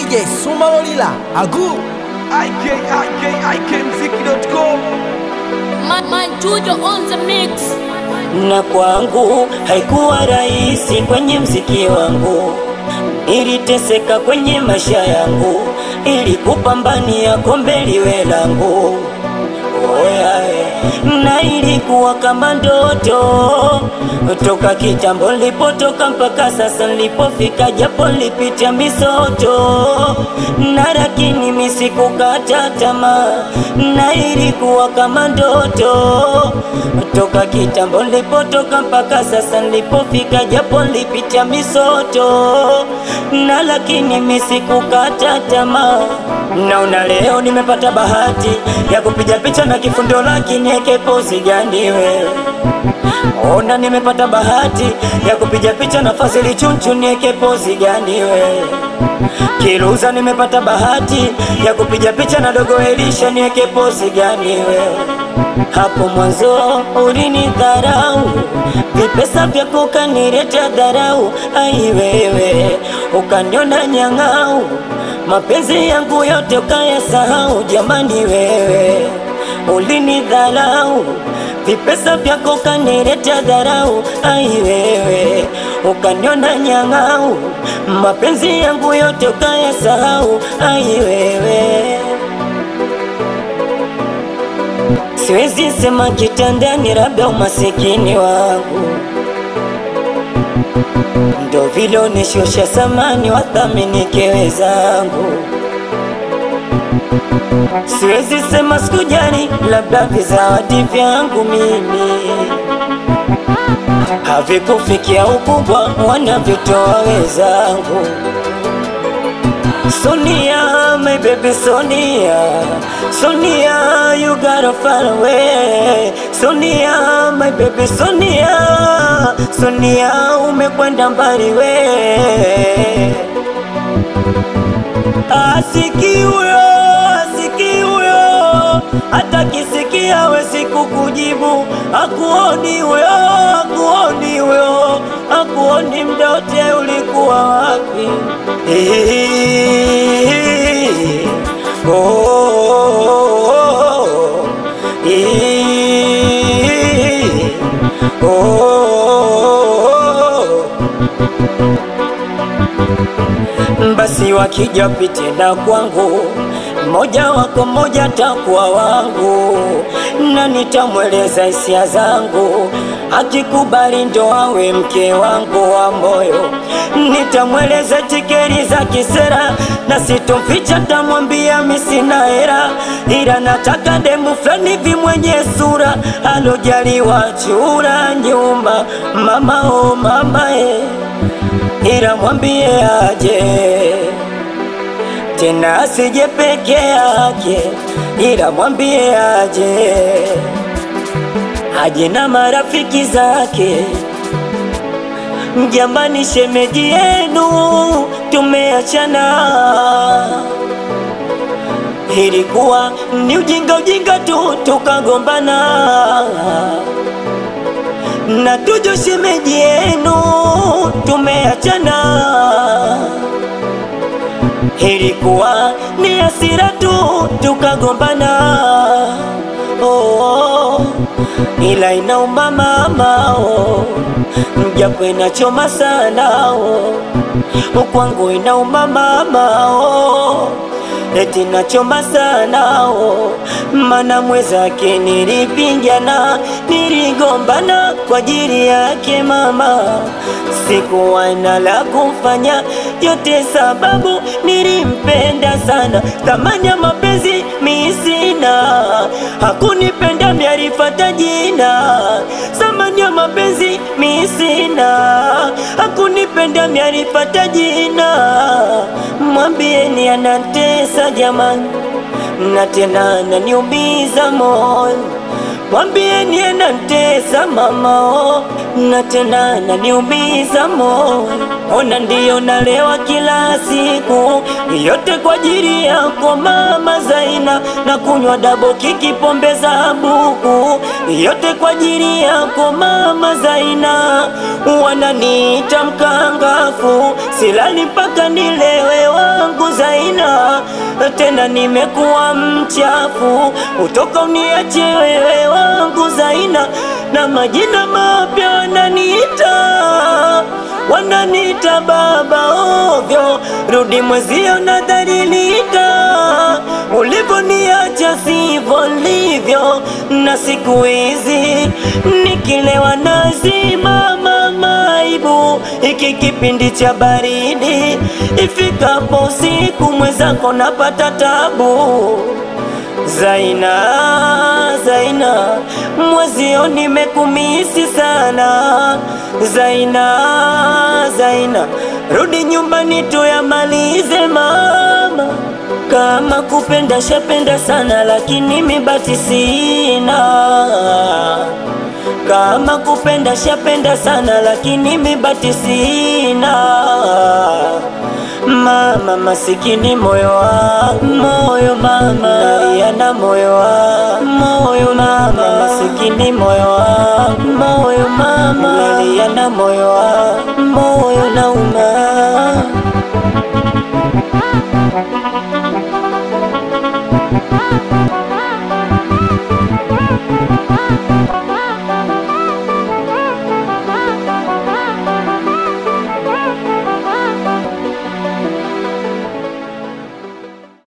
DJ Sumalolila Agu ikikmziki.com Man, man, Tujo on the mix. na kwangu haikuwa rahisi kwenye mziki wangu, niliteseka kwenye maisha yangu ili kupambania kombe liwe langu. Oyae, na ilikuwa kama ndoto toka kitambo nilipotoka mpaka sasa nilipofika, japo nilipitia misoto na lakini mimi sikukata tamaa, na ilikuwa kama ndoto toka kitambo nilipotoka mpaka sasa nilipofika, japo nilipitia misoto na lakini mimi sikukata tamaa. Naona leo nimepata bahati ya kupiga picha na kifundo, lakini eke pozi gani wewe? Ona nimepata bahati ya kupiga picha na Fazili Chunchu, nieke pozi gani wewe? Kiruza nimepata bahati ya kupiga picha na Dogo Elisha, nieke pozi gani wewe? Hapo mwanzo ulinidharau, vipesa vyako ukanileta dharau, ai wewe ukaniona nyang'au, mapenzi yangu yote ukayasahau, jamani wewe ulinidharau, vipesa vyako ukanileta dharau, ai wewe ukaniona nyang'au, mapenzi yangu yote ukayasahau, ai wewe Siwezi sema kitandani, labda umasikini wangu ndo vile unishusha samani, wathamini kewe zangu. Siwezi sema sikujali, labda vizawadi vyangu mimi havikufikia ukubwa wanavyotoa wenzangu. Sonia, my baby Sonia, Sonia, you gotta far away. Sonia, my baby Sonia, Sonia, umekwenda mbali we. Asiki huyo, asiki huyo, hata kisikia hawezi kukujibu. Akuoni huyo, akuoni huyo, akuoni mda wote ulikuwa wapi? Eh, oh, oh, oh, eh, oh, oh, oh. Basi wakija pite na kwangu, mmoja wako mmoja takuwa wangu, na nitamweleza hisia zangu, akikubali ndo awe mke wangu wa moyo. Nitamweleza tikeri za kisera, na sitomficha, tamwambia mi sina hera, ila nataka demu fulani hivi mwenye sura alojaliwa chura nyuma, mama o mama e ila mwambie aje tena asije peke yake, ila mwambie aje aje na marafiki zake. Jamani, shemeji yenu tumeachana, ilikuwa ni ujinga ujinga tu tukagombana na tujo shemeji yenu tumeachana, ilikuwa ni hasira tu tukagombana. Oh, oh, ila inauma mama oh, mjapo inachoma sana oh, kwangu inauma mama oh, eti nachoma sana oh, mana mwezake nilipingana, niligombana kwa ajili yake mama, sikuwa na la kufanya, yote sababu nilimpenda sana, thamani ya mapenzi mi sina, hakunipenda miarifata jina, thamani ya mapenzi mi sina, hakunipenda miarifata jina, mwambieni anatesa jamani, na tena naniumiza moyo mwambieni anatesa mama oh, na tena naniumiza moyo. Ona ndiyo nalewa kila siku, yote kwa ajili yako mama Zaina, na kunywa dabo kiki pombe za buku, yote kwa ajili yako mama Zaina. Wananiita mkanga mchafu, silali mpaka nilewe wangu Zaina, tena nimekuwa mchafu, utoka uniache wewe wangu Zaina, na majina mapya wananiita wananiita baba ovyo, rudi mwezio nadhalilika, ulivyoniacha sivyo livyo, na siku hizi nikilewa nazimama maibu, iki kipindi cha baridi, ifikapo usiku mwenzako napata tabu. Zaina, Zaina, mwezio nimekumisi sana. Zaina, Zaina, rudi nyumbani tuyamalize mama. Kama kupenda shapenda sana, lakini mibati sina. Kama kupenda shapenda sana, lakini mibati sina. Mama masikini moyo wangu moyo mama nalia na moyo wangu moyo mama masikini moyo wangu moyo mama nalia na moyo wangu moyo nauma